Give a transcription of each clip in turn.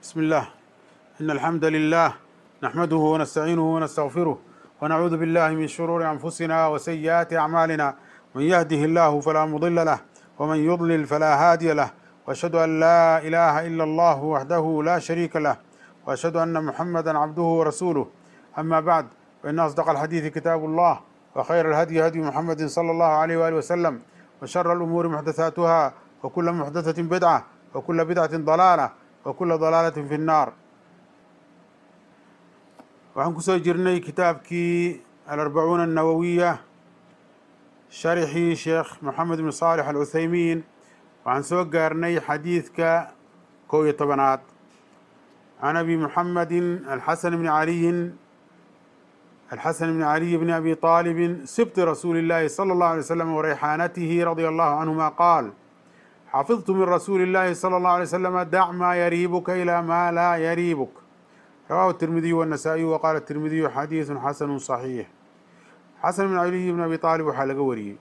بسم الله إن الحمد لله نحمده ونستعينه ونستغفره ونعوذ بالله من شرور أنفسنا وسيئات أعمالنا من يهده الله فلا مضل له ومن يضلل فلا هادي له وأشهد أن لا إله إلا الله وحده لا شريك له وأشهد أن محمدا عبده ورسوله أما بعد فإن أصدق الحديث كتاب الله وخير الهدي هدي محمد صلى الله عليه وآله وسلم وشر الأمور محدثاتها وكل محدثة بدعة وكل بدعة ضلالة وكل ضلالة في النار waxaan kusoo jirnay kitaabkii alarbacuuna annawowiya sharxii sheekh moxamed bn saalix alcuthaymiin waxaan soo gaarnay xadiidka kow iyo tobanaad can abi muxamedin alxasan bni caliyin alxasan bni caliy bni abi طaalibin sibti rasuuli اllahi salى اllahu alay slam warayxaanatihi radia allahu canhuma qaal xafidtu min rasuuli اllahi salى اllahu alay slama dac maa yariibuka ilaa maa laa yariibuk rawahu التirmidiyu والنasaaئiyu waqaala التirmidiyu xadiiثu xasanu صaxiix xasan bn caliy bn abi طaalib waxaa laga wariyey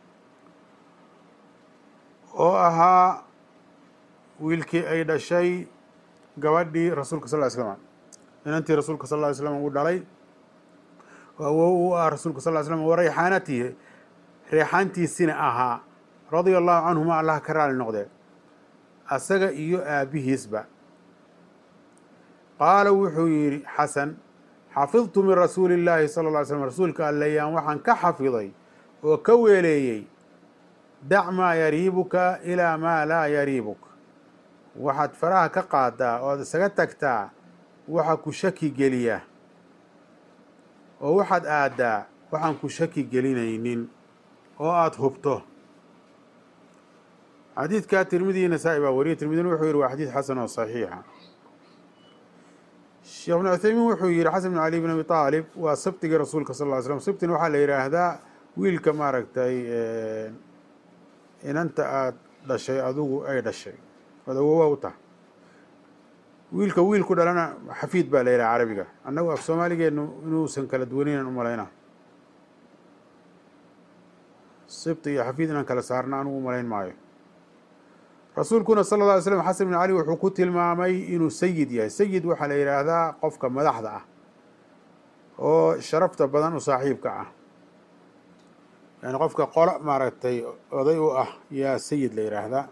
oo ahaa wiilkii ay dhashay gabadhii rasuulka sal ly slm inantii rasuulka sal ly slm uu dhalay oo awow u ah rasuulka sal ly slm wa rayxaanatihi reexaantiisina ahaa radia allahu canhuma allah ka raali noqdee asaga iyo aabihiisba qaala wuxuu yidhi xasan xafidtu min rasuuli اllaahi salى lla ly slm rasuulka alleyaan waxaan ka xafiday oo ka weeleeyey dac maa yariibuka ilaa maa laa yariibuk waxaad faraha ka qaadaa ood isaga tagtaa waxa ku shaki geliya oo waxaad aaddaa waxaan ku shaki gelinaynin oo aada hubto xadiidka tirmidiyi nasaa-i baa wariyay tirmidina wuxuu yihi waa xadiid xasan oo saxiixa sheekh ibn cuthaymiin wuxuu yihi xasan bn cali bn abi aalib waa sabtigii rasuulka sal ly slm sabtina waxaa la yidhaahdaa wiilka maaragtay inanta aada dhashay adigu ay dhashay ood awowa u tahay wiilka wiilku dhalana xafiid baa la yidhaha carabiga annagu af soomaaligeenu inuusan kala duwanaynan u malayna sibti iyo xafiid inaan kala saarna anugu umalayn maayo rasuulkuna sala lla alay slam xasan bin cali wuxuu ku tilmaamay inuu sayid yahay sayid waxaa la yidhaahdaa qofka madaxda ah oo sharafta badan u saaxiibka ah yani qofka qolo maaragtay oday u ah yaa sayid la yidhaahdaa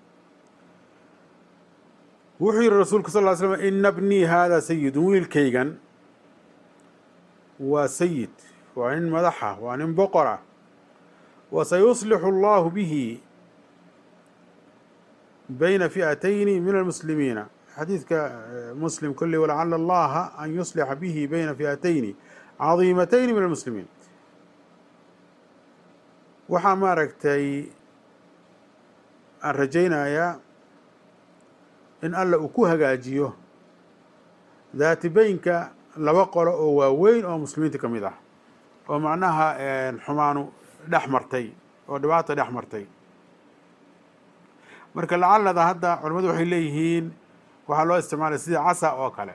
wuxuu yihi rasuulku sal ly slm ina bnii hada sayidun wiilkaygan waa sayid waa nin madaxa waa nin boqora wasayuslixu allahu bihi bayna fi'atayni min almuslimiina xadiidka muslim kolley walacala allaha an yuslixa bihi bayna fi'atayni cadiimatayni min almuslimiin waxaa maaragtay aan rajaynayaa in alla uu ku hagaajiyo daati beynka laba qolo oo waaweyn oo muslimiinta ka mid ah oo macnaha xumaanu dhex martay oo dhibaata dhex martay marka lacalada hadda culamadu waxay leeyihiin waxaa loo isticmaalay sidii casa oo kale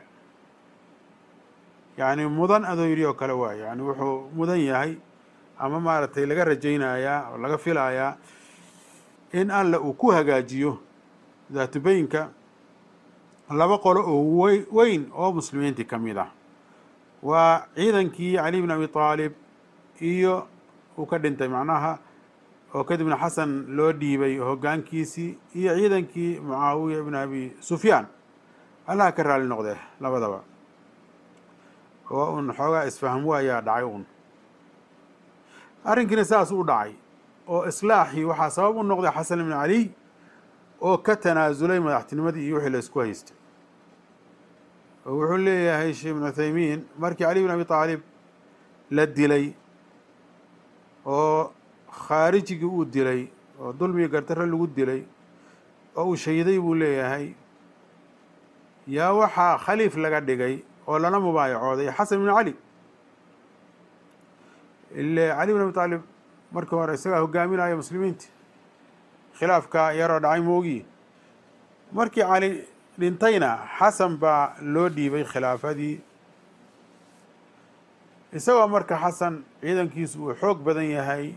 yacni mudan adoo yidhi oo kale waay yani wuxuu mudan yahay ama maaragtay laga rajaynayaa oo laga filayaa in alla uu ku hagaajiyo daatubeyinka laba qolo oo wey weyn oo muslimiintii ka mid ah waa ciidankii cali bn abi aalib iyo uu ka dhintay macnaha oo kadibna xasan loo dhiibay hoggaankiisii iyo ciidankii mucaawiya ibn abi sufyaan allaha ka raali noqdee labadaba oo un xoogaa isfaham waayaa dhacay un arrinkiina saas u dhacay oo islaaxii waxaa sabab u noqday xasan ibn caliy oo ka tanaasulay madaxtinimadii iyo wixii la isku haystay oo wuxuu leeyahay sheekh ibn cuthaymiin markii cali bn abi aalib la dilay oo khaarijigii uu dilay oo dulmigi gardarre lagu dilay oo uu shahiday buu leeyahay yaa waxaa khaliif laga dhigay oo lala mubaayacooday xasan ibn cali ile cali bn abi aalib markii hore isagaa hogaaminaya muslimiinta khilaafka yaroo dhacay moogii markii cali dhintayna xasan baa loo dhiibay khilaafadii isagoo marka xasan ciidankiisu uu xoog badan yahay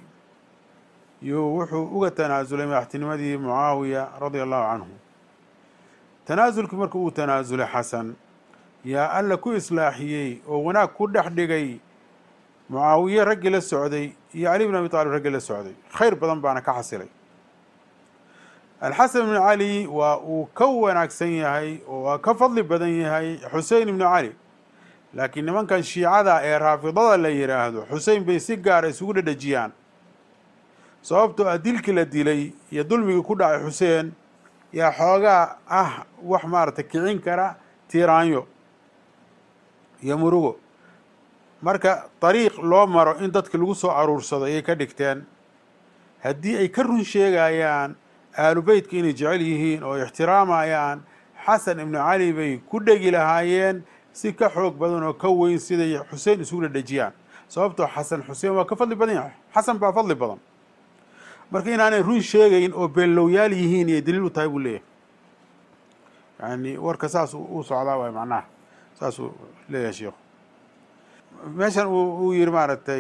yuu wuxuu uga tanaasulay madaxtinimadii mucaawiya radia allahu canhu tanaasulkii marka uu tanaasulay xasan yaa alla ku islaaxiyey oo wanaag ku dhex dhigay mucaawiye raggii la socday iyo cali bn abi taalib raggii la socday khayr badan baana ka xasilay alxasan ibnu cali waa uu ka wanaagsan yahay oo waa ka fadli badan yahay xusein ibnu cali laakiin nimankan shiicada ee raafidada la yidhaahdo xusein bay si gaara isugu dhedhejiyaan sababtoo ah dilkii la dilay iyo dulmigii ku dhacay xuseen yaa xoogaa ah wax maaragtay kicin kara tiiraanyo iyo murugo marka dariiq loo maro in dadki lagu soo aruursado ayay ka dhigteen haddii ay ka run sheegayaan aalu beytka inay jecel yihiin oo ixtiraamayaan xasan ibnu cali bay ku dhegi lahaayeen si ka xoog badan oo ka weyn siday xuseen isugu dhedhejiyaan sababtoo xasan xuseen waa ka fadli badan yahay xasan baa fadli badan marka inaanay run sheegayn oo beenlowyaal yihiin iyo daliil u tahay buu leeyahay yani warka saas u socdaa waay macnaha saasuu leeyahay sheikhu meeshan uu yihi maaragtay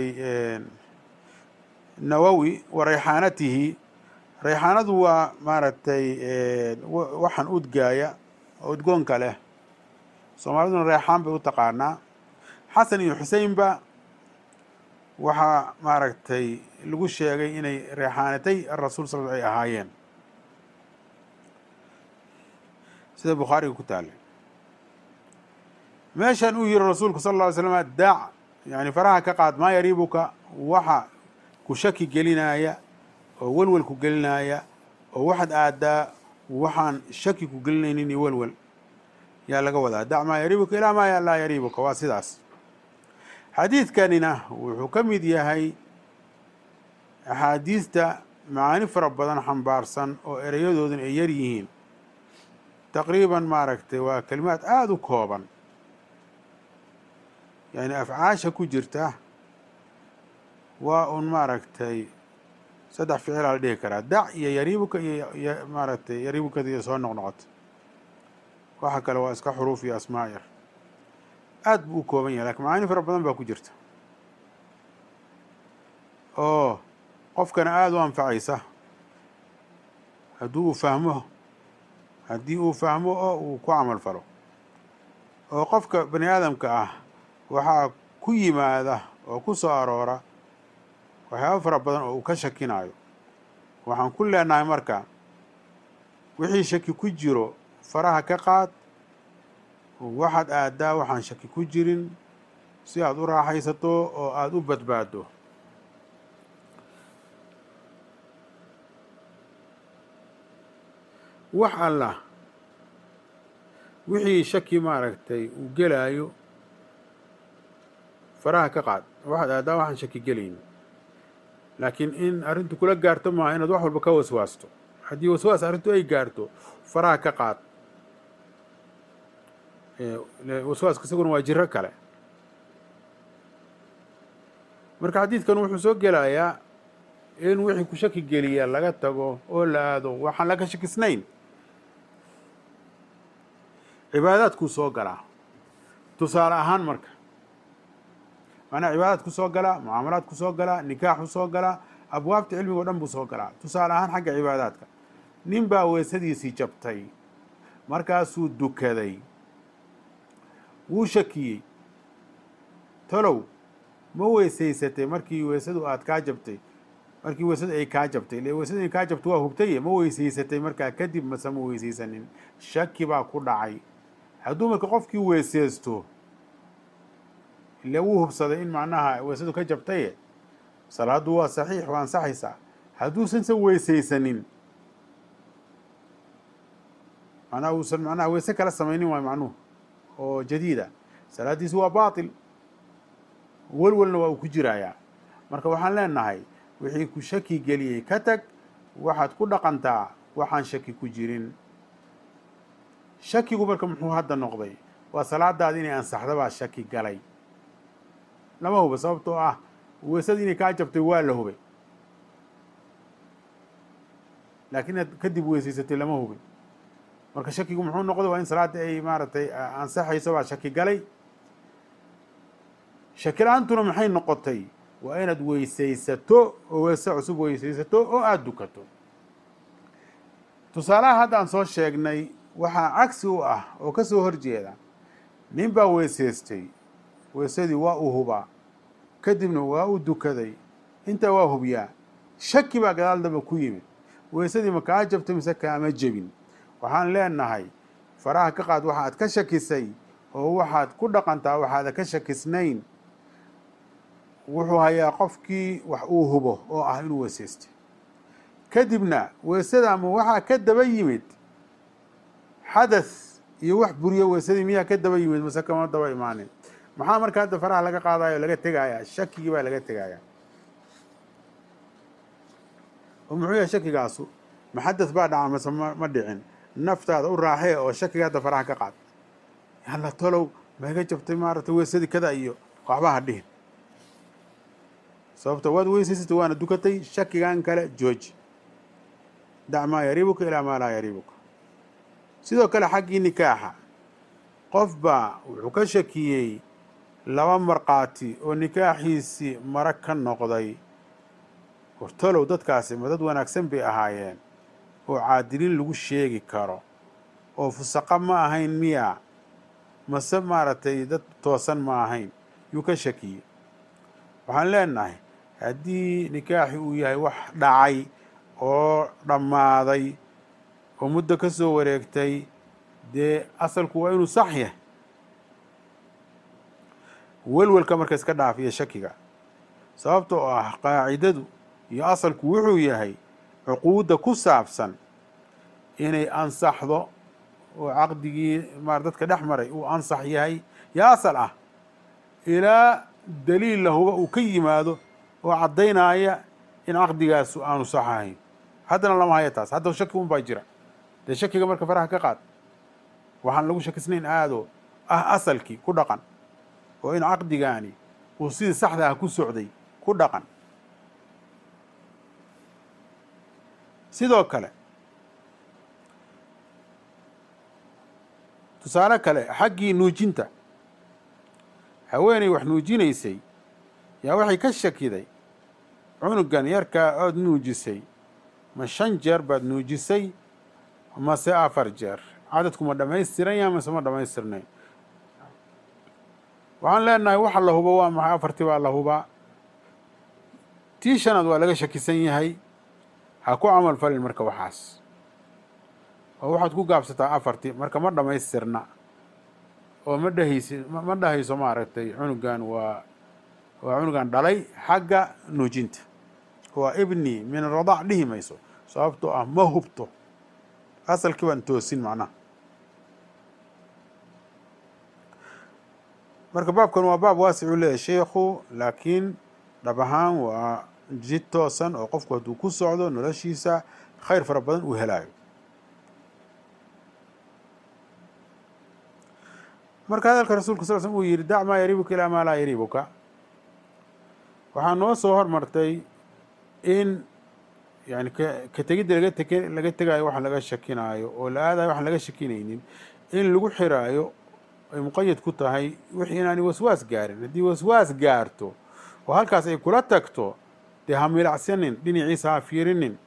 nawowi wa rayxaanatihi rayxaanadu waa maaragtay waxaan udgaaya oo udgoonka leh soomaaliduna reexaan bay u taqaanaa xasan iyo xuseinba waxaa maaragtay lagu sheegay inay reexaanatay arasuul sal ay ahaayeen sida bukhaariga ku taallay meeshan uu yihi rasuulku sal lla ly slama dac yani faraha ka qaad maa yariibuka waxa ku shaki gelinaya oo welwel ku gelinaya oo waxaad aadaa waxaan shaki ku gelinaynin iyo welwel yaa laga wadaa dac maa yariibuka ilaa maa laa yariibuka waa sidaas xadiidkanina wuxuu ka mid yahay axaadiista macaani fara badan xambaarsan oo ereyadooduna ay yar yihiin taqriiban maaragtay waa kelimaad aada u kooban yani afcaasha ku jirta waa un maaragtay saddex ficilaa la dhihi karaa dac iyo yariibuka iyo maaragtay yariibukada iyo soo noqnoqota waxa kale waa iska xuruuf iyo asmaa yar aad buu u kooban yahay lakin macaani fara badan baa ku jirta oo qofkana aada u anfacaysa haddii uu fahmo haddii uu fahmo oo uu ku camal falo oo qofka bani aadamka ah waxaa ku yimaada oo ku soo aroora waxyaaba fara badan oo uu ka shakinayo waxaan ku leenahay marka wixii shaki ku jiro faraha ka qaad waxaad aadaa waxaan shaki ku jirin si aada u raaxaysato oo aada u badbaado wax allah wixii shaki maaragtay uu gelaayo faraha ka qaad waxaad aadaa waxaan shaki gelayni laakiin in arrintu kula gaarto maaha inaad wax walba ka waswaasto haddii waswaas arrintu ay gaarto faraha ka qaad waswaaska isaguna waa jiro kale marka xadiidkan wuxuu soo gelayaa in wixii ku shaki geliya laga tago oo la aado waxaan laga shakisnayn cibaadaadkuu soo galaa tusaale ahaan marka macnaha cibaadaadku soo galaa mucaamalaadku soo galaa nikaaxu soo galaa abwaabta cilmiga o dhan buu soo galaa tusaale ahaan xagga cibaadaadka nin baa weesadiisii jabtay markaasuu dukaday wuu shakiyey talow ma weysaysatay markii weesadu aad kaa jabtay markii weesadu ay kaa jabtay ile weesadu ay kaa jabtay waa hubtaye ma weysaysatay markaa kadib mase ma weysaysanin shaki baa ku dhacay hadduu marka qofkii weeseysto ile wuu hubsaday in macnaha weesadu ka jabtaye salaaddu waa saxiix waa ansaxaysaa hadduusan se weysaysanin macnaha uusan macnaha weese kala samaynin waay macnuhu oo jadiida salaaddiisu waa baatil welwelna waa uu ku jiraayaa marka waxaan leenahay wixii ku shaki geliyey ka tag waxaad ku dhaqantaa waxaan shaki ku jirin shakigu marka muxuu hadda noqday waa salaadaada inay ansaxda baa shaki galay lama huba sababtoo ah weesadii inay kaa jabtay waa la hubay laakiin inaad kadib weysaysatay lama hubin marka shakigu muxuu noqday waa in salaada ay maaragtay ansaxayso baa shaki galay shaki la-aantuna maxay noqotay waa inaad weysaysato oo weese cusub weysaysato oo aada dukato tusaalaha hadda aan soo sheegnay waxaa cagsi u ah oo ka soo horjeeda nin baa weysaystay weysadii waa uu hubaa kadibna waa uu dukaday intaa waa hubiyaa shaki baa gadaal damba ku yimid weysadii ma kaa jabtay mise kaama jebin waxaan leenahay faraha ka qaad waxaad ka shakisay oo waxaad ku dhaqantaa waxaada ka shakisnayn wuxuu hayaa qofkii wax uu hubo oo ah inuu weysaystay kadibna weysada ama waxaa ka daba yimid xadath iyo wax buriyo weysadii miyaa ka daba yimid mase kama daba imaanin maxaa marka hadda faraha laga qaadayo laga tegayaa shakigii baa laga tegayaa oo muxuu yahay shakigaasu ma xadath baa dhaca mase ma dhicin naftaada u raaxee oo shakiga hadda faraha ka qaad yalla tolow ma iga jabtay maaragtay weysadii kada iyo waxba ha dhihin sababta waad weysaysatay waana dukatay shakigan kale jooji dac maa yariibuka ilaa maa laa yariibuka sidoo kale xaggii nikaaxa qof baa wuxuu ka shakiyey laba markhaati oo nikaaxiisii mara ka noqday hortolow dadkaasi ma dad wanaagsan bay ahaayeen oo caadiliin lagu sheegi karo oo fusaqa ma ahayn miya mase maaragtay dad toosan ma ahayn yuu ka shakiyey waxaan leenahay haddii nikaaxi uu yahay wax dhacay oo dhammaaday oo muddo ka soo wareegtay dee asalku waa inuu sax yahay welwelka marka iska dhaaf iyo shakiga sababta oo ah qaacidadu iyo asalku wuxuu yahay cuquudda ku saabsan inay ansaxdo oo caqdigii maar dadka dhex maray uu ansax yahay yaa asal ah ilaa daliil lahuba uu ka yimaado oo caddaynaya in caqdigaasu aanu sax ahayn haddana lama haya taas hadda shaki un baa jira dee shakiga marka faraha ka qaad waxaan lagu shakisnayn aadoo ah asalkii ku dhaqan oo in caqdigaani uu sidii saxda ah ku socday ku dhaqan sidoo kale tusaale kale xaggii nuujinta haweeney wax nuujinaysay yaa waxay ka shakiday cunugan yarkaa ood nuujisay ma shan jeer baad nuujisay mase afar jeer cadadku ma dhammaystiran yaha mase ma dhammaystirnayn waxaan leenahay waxa la hubo waa maxay afartii baa la hubaa tii shanaad waa laga shakisan yahay ha ku camal falin marka waxaas oo waxaad ku gaabsataa afartii marka ma dhammaystirna oo ma dhehaysi ma dhahayso maaragtay cunugan waa waa cunugan dhalay xagga nuujinta waa ibni min aradac dhihi mayso sababtoo ah ma hubto asalkii baan toosin macnaha marka baabkan waa baab waasicuu leeyahy sheikhu laakiin dhab ahaan waa jid toosan oo qofku hadduu ku socdo noloshiisa khayr fara badan uu helaayo marka hadalka rasuulka sal slm uu yihi dac maa yariibuka ilaa maa laa yariibuka waxaa noo soo hormartay in yani ka tegidda laga teg laga tegaayo waxaan laga shakinaayo oo la aadayo waxaan laga shakinaynin in lagu xiraayo ay muqayad ku tahay wixii inaani waswaas gaarin haddii waswaas gaarto oo halkaas ay kula tagto dee ha milacsanin dhinaciisa ha fiirinin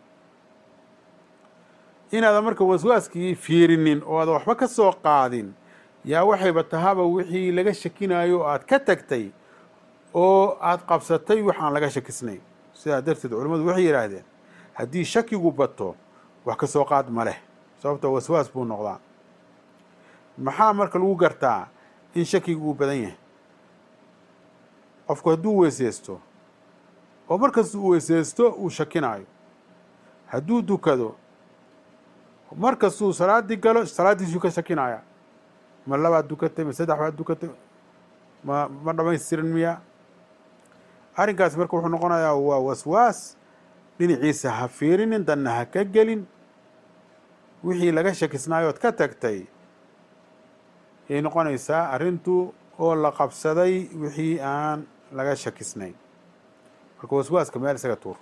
inaadan marka waswaaskii fiirinin oo aadan waxba ka soo qaadin yaa waxayba tahaba wixii laga shakinaayo aad ka tagtay oo aada qabsatay wax aan laga shakisnayn sidaa darteed culimmadu waxay yidhaahdeen haddii shakigu bato wax ka soo qaad ma leh sababtoo waswaas buu noqdaa maxaa marka lagu gartaa in shakigu uu badan yahay qofku hadduu weyseysto oo markasta uu weyseysto uu shakinaayo hadduu dukado markastuu salaaddii galo salaaddiisuu ka shakinaya ma labaad dukatay ma saddex baad dukatay ma ma dhamaystirin miya arrinkaasi marka wuxuu noqonayaa waa waswaas dhinaciisa ha fiirinin danna ha ka gelin wixii laga shakisnaayood ka tagtay yay noqonaysaa arrintu oo la qabsaday wixii aan laga shakisnayn marka waswaaska meel isaga tuur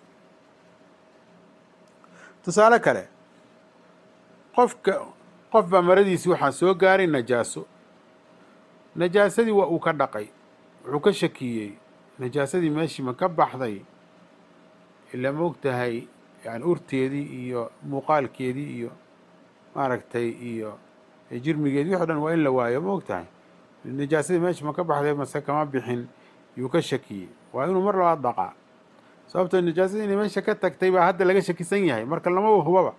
tusaale kale qofka qof baa maradiisii waxaa soo gaaray najaaso najaasadii waa uu ka dhaqay wuxuu ka shakiyey najaasadii meeshii ma ka baxday ila ma og tahay yani urteedii iyo muuqaalkeedii iyo maaragtay iyo ee jirmigeed wixi dhan waa in la waayo ma og tahay najaasadii meesha ma ka baxday mase kama bixin yuu ka shakiyey waa inuu mar labaad dhaqaa sababtoo najaasadii inay meesha ka tagtay baa hadda laga shakisan yahay marka lamaba hubaba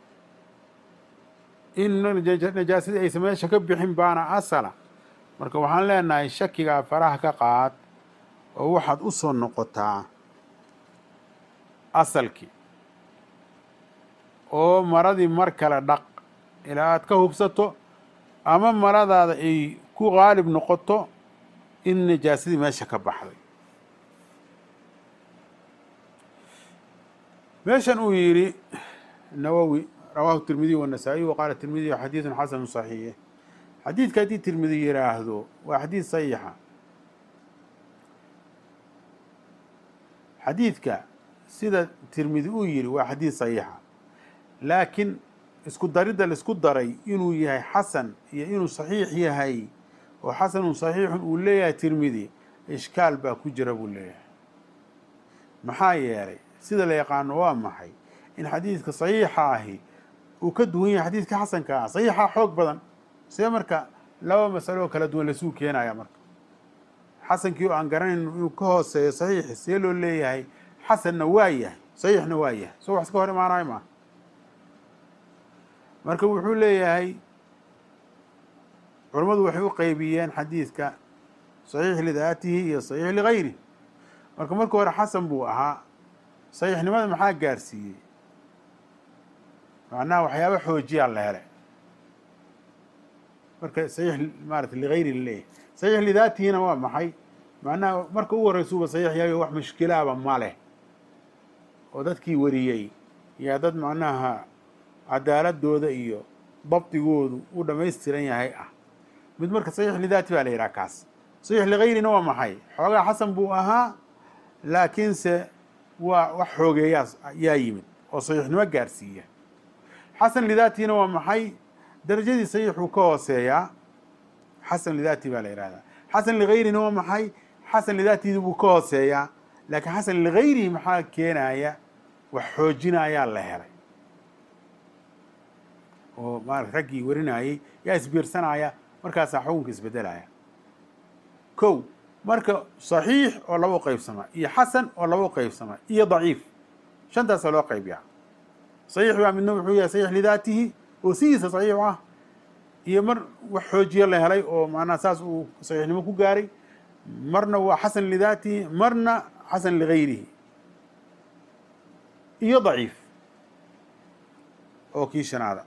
in najaasadii aysan meesha ka bixin baana asala marka waxaan leenahay shakigaa faraha ka qaad oo waxaad u soo noqotaa asalkii oo maradii mar kale dhaq ilaa aad ka hubsato ama maradaada ay ku qaalib noqoto in najaasadii meesha ka baxday meeshan uu yidhi nawowi rawaahu tirmidiy wanasaa'iy wa qaala tirmidiy xadiidun xasanu saxiix xadiidka haddii tirmidi yidhaahdo waa xadiid saxiixa xadiidka sida tirmidi uu yidhi waa xadiid saxiixa laakiin isku daridda laisku daray inuu yahay xasan iyo inuu saxiix yahay oo xasanun saxiixun uu leeyahay tirmidi ishkaal baa ku jira buu leeyahay maxaa yeelay sida la yaqaano waa maxay in xadiidka saxiixa ahi uu ka duwan yahay xadiidka xasanka ah saxiixa xoog badan see marka laba masalo oo kala duwan lasuu keenaya marka xasankii oo aan garanayn inuu ka hooseeyo saxiixi see loo leeyahay xasanna waa yahay saxiixna waa yahay soo wax iska hor imaanayo maa marka wuxuu leeyahay culammadu waxay u qeybiyeen xadiidka saxiix lidaatihi iyo saxiix ligayri marka marka hore xasan buu ahaa saxiixnimada maxaa gaarsiiyey macnaha waxyaaba xoojiyaa la helay marka saxiix maarata ligayri laleeyahay saxiix lidaatihina waa maxay macnaha marka ugu horreysuuba saxiix yahay wax mushkilaaba ma leh oo dadkii wariyey yaa dad macnaha cadaaladooda iyo dabdigoodu u dhamaystiran yahay ah mid marka saxiix lidaati baa la yidhaha kaas saxiix ligayrina waa maxay xoogaa xasan buu ahaa laakiinse waa wax xoogeeyaa yaa yimid oo saxiixnimo gaarsiiya xasan lidaatiina waa maxay darajadii saxiixuu ka hooseeyaa xasan lidaati baa la yihahdaa xasan ligayrina waa maxay xasan lidaatiidi buu ka hooseeyaa laakiin xasan ligayrihi maxaa keenaya wax xoojinayaa la helay oo maarata raggii warinayey yaa isbiirsanaya markaasaa xukunka isbedelaya kow marka saxiix oo laba u qeybsama iyo xasan oo laba u qeybsama iyo daciif shantaasa loo qaybiyaa saxiix baa midna wuxuu yahay saxiix lidaatihi oo sidiisa saxiix ah iyo mar wax xoojiya la helay oo macnaha saas uu saxiixnimo ku gaaray marna waa xasan lidaatihi marna xasan ligayrihi iyo daciif oo kii shanaada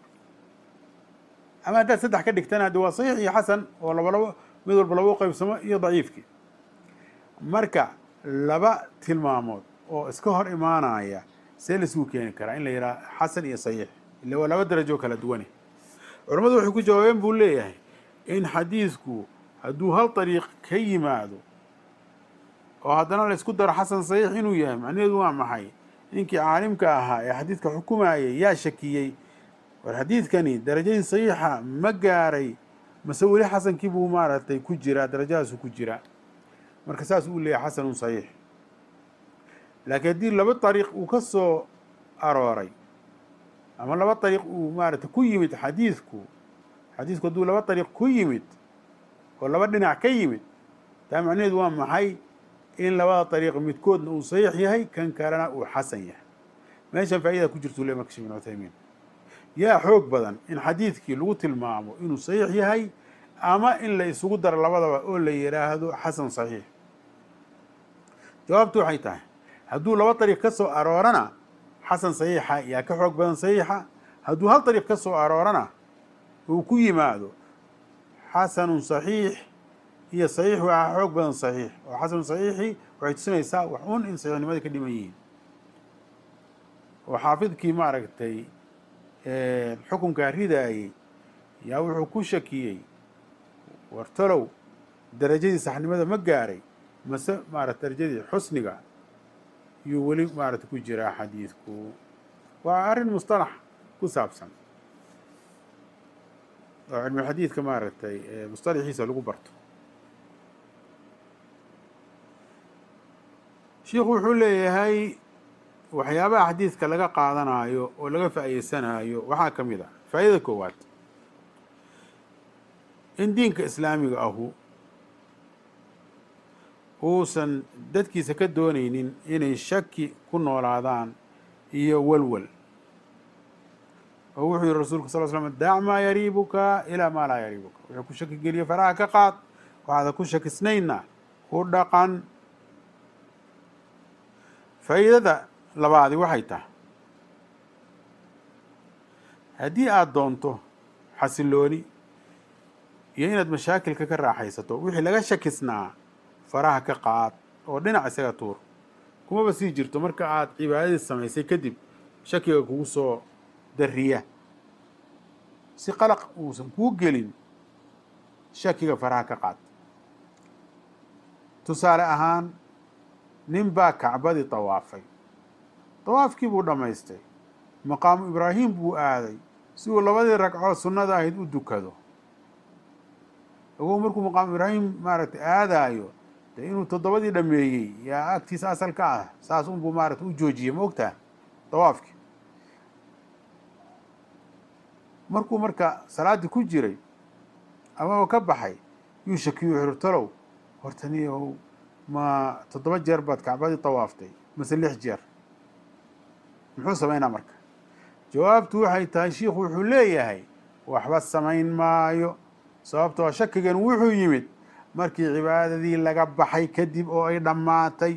ama haddaad saddex ka dhigtana haddi waa saxiix iyo xasan oo laba labo mid walba laba u qeybsamo iyo daciifkii marka laba tilmaamood oo iska hor imaanaya see laisugu keeni karaa in la yidhaha xasan iyo saxiix illa waa laba darajo kala duwane culammadu waxay ku jawaabeen buu leeyahay in xadiidku hadduu hal dariiq ka yimaado oo haddana la isku daro xasan saxiix inuu yahay macnaheedu waa maxay ninkii caalimka ahaa ee xadiidka xukumayay yaa shakiyey war xadiidkani darajadii saxiixa ma gaaray mase weli xasankii buu maaragtay ku jiraa darajadaasu ku jira marka saas uu leeyahay xasanun saxiix laakiin haddii laba dariiq uu ka soo arooray ama laba dariiq uu maaragtay ku yimid xadiidku xadiidku hadduu laba dariiq ku yimid oo laba dhinac ka yimid taa macnaheedu waa maxay in labada dariiq midkoodna uu saxiix yahay kan kalena uu xasan yahay meeshan faa'idaa ku jirtuu le marka shek bin cuthaymiin yaa xoog badan in xadiidkii lagu tilmaamo inuu saxiix yahay ama in la isugu daro labadaba oo la yidhaahdo xasan saxiix jawaabtu waxay tahay hadduu laba dariiq ka soo aroorana xasan saxiixa yaa ka xoog badan saxiixa hadduu hal dariiq ka soo aroorana uu ku yimaado xasanun saxiix iyo saxiix waxaa xoog badan saxiix oo xasanun saxiixi waxay tusinaysaa wax un in saxiixnimadii ka dhiman yihiin oo xaafidkii maaragtay xukunkaa ridaayey yaa wuxuu ku shakiyey wartalow darajadii saxnimada ma gaaray mase maarata darajadii xusniga yuu weli maarata ku jiraa xadiidku waa arrin mustalax ku saabsan oo cilmulxadiidka maaragtay mustalaxiisa lagu barto shiikhu wuxuu leeyahay waxyaabaha xadiidka laga qaadanayo oo laga faa'iideysanayo waxaa ka mid a faa'idada koowaad in diinka islaamiga ahu uusan dadkiisa ka doonaynin inay shaki ku noolaadaan iyo walwal oo wuxuu yihi rasulku sal slam dac maa yariibuka ilaa maa laa yariibuka wuxuu ku shaki geliya faraha ka qaad waxaada ku shakisnayna ku dhaqan faa'iidada labaadi waxay tahay haddii aada doonto xasilooni iyo inaad mashaakilka ka raaxaysato wixii laga shakisnaa faraha ka qaad oo dhinac isaga tuur kumaba sii jirto marka aada cibaadadii samaysay kadib shakiga kugu soo dariya si qalaq uusan kuu gelin shakiga faraha ka qaad tusaale ahaan nin baa kacbadii dawaafay dawaafkii buu dhammaystay maqaamu ibraahim buu aaday si uu labadii ragcood sunnada ahayd u dukado ogow markuu maqaamu ibraahim maaragtay aadaayo de inuu toddobadii dhameeyey yaa agtiisa asal ka ah saas unbuu maaragtay u joojiyey ma ogtaha dawaafkii markuu marka salaaddii ku jiray amaba ka baxay yuu shakiyu xirtalow hortaniyow ma toddoba jeer baad kacbadii dawaaftay mase lix jeer muxuu samaynaa marka jawaabtu waxay tahay shiikhu wuxuu leeyahay waxba samayn maayo sababtoo shakigan wuxuu yimid markii cibaadadii laga baxay kadib oo ay dhammaatay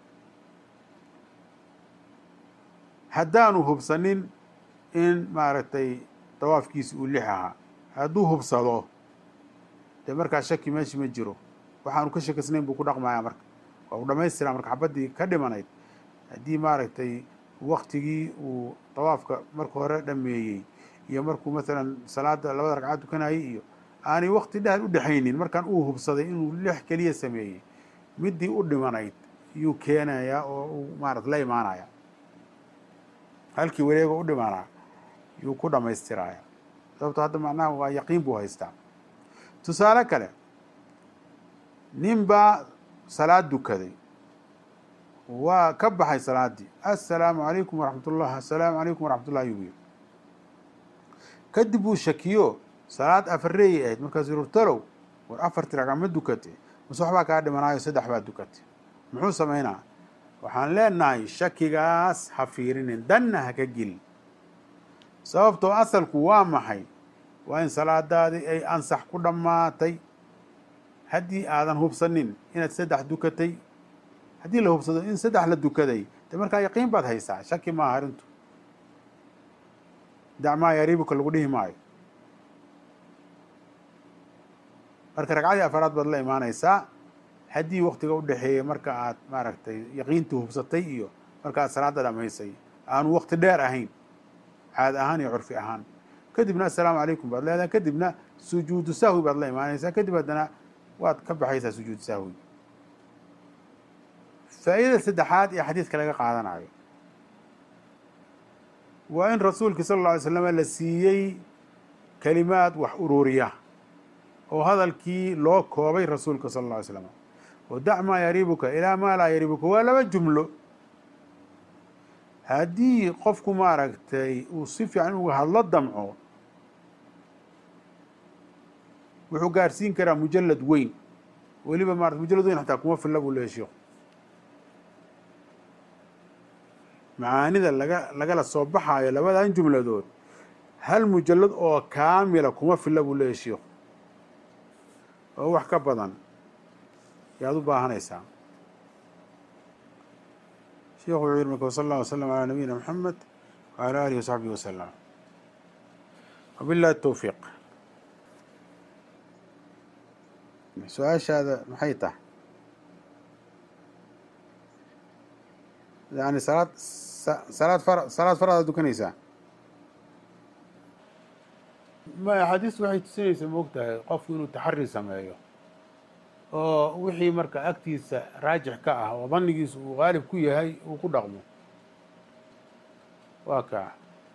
haddaanu hubsanin in maaragtay dawaafkiisi uu lix ahaa hadduu hubsado dee markaa shaki meeshi ma jiro waxaanu ka shakisnayn buu ku dhaqmayaa marka waa uu dhamaystiraa marka xabaddii ka dhimanayd haddii maaragtay waktigii uu dawaafka marka hore dhameeyey iyo markuu masalan salaada labada ragcaad dukanayay iyo aanay wakti dheer u dhexaynin markaan uu hubsaday inuu lix keliya sameeyey midii u dhimanayd yuu keenayaa oo uu maarata la imaanaya halkii wareego u dhimanaa yuu ku dhamaystiraaya sababto hadda macnaha waa yaqiin buu haystaa tusaale kale nin baa salaad dukaday waa ka baxay salaaddii assalaamu calaykum waraxmat ullah assalaamu calaykum waraxmat ullah ayuu yiri kadib uu shakiyo salaad afareeyay ahayd markaasuu yiri talow war afartii ragca ma dukate mase waxbaa kaa dhimanaayo saddex baa dukate muxuu samaynaa waxaan leenahay shakigaas ha fiirinin danna ha ka gelin sababtoo asalku waa maxay waa in salaadaadii ay ansax ku dhammaatay haddii aadan hubsanin inaad saddex dukatay haddii la hubsado in saddex la dukaday de markaa yaqiin baad haysaa shaki maaha arrintu dacmaa yariibuka lagu dhihi maayo marka ragcadii afaraad baad la imaanaysaa haddii waktiga u dhexeeya marka aad maaragtay yaqiintii hubsatay iyo marka aad salaada dhamaysay aanu wakti dheer ahayn caad ahaan iyo curfi ahaan kadibna assalaamu calaykum baad leedahay kadibna sujuudu sahwi baad la imaanaysaa kadib haddana waad ka baxaysaa sujuudu sahwi faa'iidada saddexaad ee xadiidka laga qaadanayo waa in rasuulkii sala alla alay slam la siiyey kelimaad wax ururiya oo hadalkii loo koobay rasuulka sala alla alay slam oo dac maa yariibuka ilaa maa laa yariibuka waa laba jumlo haddii qofku maaragtay uu si fiican uga hadlo damco wuxuu gaarsiin karaa mujalad weyn weliba maarata mujalad weyn xataa kuma filla buu leeya sheikhu macaanida laga lagala soo baxaayo labadan jumladood hal mujalad oo kaamila kuma filla buu leeya sheikhu oo wax ka badan yaad u baahanaysaa sheikhu wuxuu yihi marka wsala allah wasalam calaa nabiyina maxamed wcala alihi wasaxbihi wasalam wabillahi towfiiq su-aashaada maxay tahay yani salaad salaad far salaad faraada dukanaysaa ma axaadiistu waxay tusinaysaa ma og tahay qofku inuu taxari sameeyo oo wixii marka agtiisa raajix ka ah oo danigiisu uu qaalib ku yahay uu ku dhaqmo waa kaa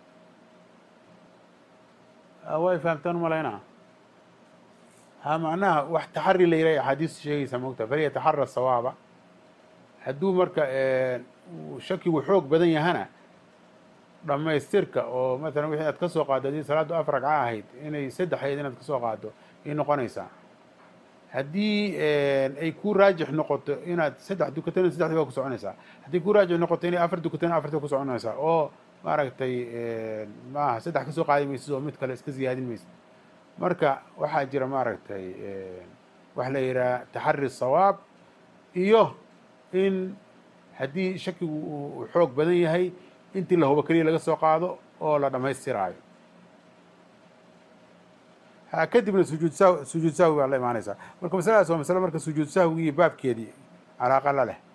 way fahamtaan malaynaa ha macnaha wax taxari la yirahay axaadiistu sheegaysaa ma og tahay falyataxara sawaaba hadduu marka shakigu xoog badan yahana dhammaystirka oo maalan wixii aad ka soo qaaddo haddii salaaddu afar ragca ahayd inay saddex ahayd inaad kasoo qaaddo ay noqonaysaa haddii ay ku raajix noqoto inaad saddex dukatana saddexdii waa ku soconaysaa haddii ku raajix noqoto inay afar dukatana afartii ku soconaysaa oo maaragtay maaha saddex kasoo qaadi maysid oo mid kale iska ziyaadin maysid marka waxaa jira maaragtay waxa la yidhaha taxari sawaab iyo in haddii shakigu uu xoog badan yahay intii la hubo keliya laga soo qaado oo la dhammaystiraayo ha kadibna sujuud sahw sujuud sahwi baa la imaanaysaa marka masaladaas waa masale marka sujuud sahwigii baabkeedii calaaqa la leh